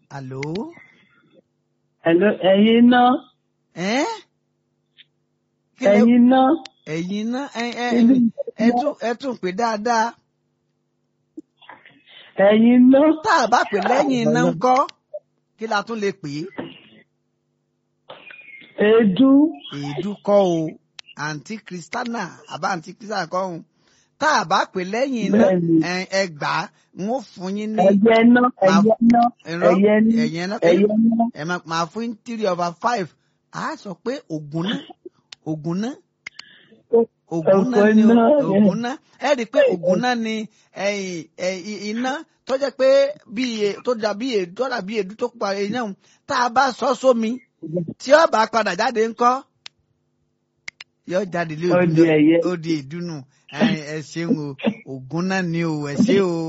àló. Hello, ẹ̀yin náà, ẹ́ kí lẹ ẹ̀yin náà, ẹ̀yin náà ẹ ẹ Inú ẹ tún ẹ tún pè dáadáa ẹ̀yin náà, tá a bá pè lẹ́yìn iná ń kọ́ kí la tún lè pè é èédú, èédú kọ́ o àǹtí kristana àbá àǹtí kristana kọ́ o tá a bá pè lẹ́yìn iná Bẹ́ẹ̀ni. ẹ ẹ gbà á n ó fún yín ní ẹ̀yẹ náà, ẹ̀yẹ náà, ẹ̀rọ ẹ̀yẹ náà, ẹ̀yẹ náà ẹ̀yẹ náà. ẹ máa máa fún yín three over five a sọ pé ògùn náà ògùn náà ògùn náà ni o- Ògùn náà, ògùn náà ẹ rí i pé ògùn náà ni ẹ̀yìn ẹ̀yìn iná tó jẹ́ pé bí e- tó dà bí èdú tó dà bí èdú tó pa iná òun tá a bá sọ sómi tí ó bá padà jáde ńkọ́ yóò jáde lé Ó di ẹ̀yẹ. ó di ìdúnnù ẹ ẹ ṣeun o ògùn náà ni o ẹ ṣe o.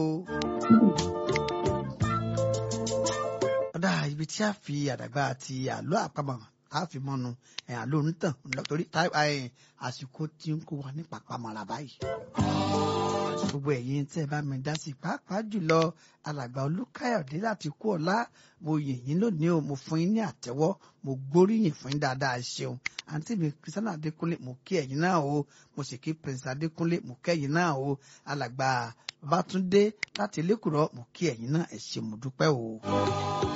ọ̀dà ibi tí a fi àdàgbà àti àlọ́ àpamọ̀ a fi mọ́nu ẹ̀ àlọ́ onítàn lọ́tọ́rí àsìkò tí ń kó wa ní pàpamọ́ra báyìí. gbogbo ẹ̀yin tẹ́ ẹ bá mi dá sí pàápàá jùlọ alàgbà olúkáyọ̀dé láti kú ọ̀la mo yìn yín lónìí o mo fún yín ní àtẹ́wọ́ mo gbóríyìn fún yín dáadáa ẹ ṣeun àǹtí mi kristiana adékúnlé mo kí ẹ̀yin náà o mo sì kí prince adékúnlé mo kẹ́yin náà o alàgbà babátúndé láti elékùrọ́ mo kí ẹ̀yin náà ẹ ṣé mo dúpẹ́ o.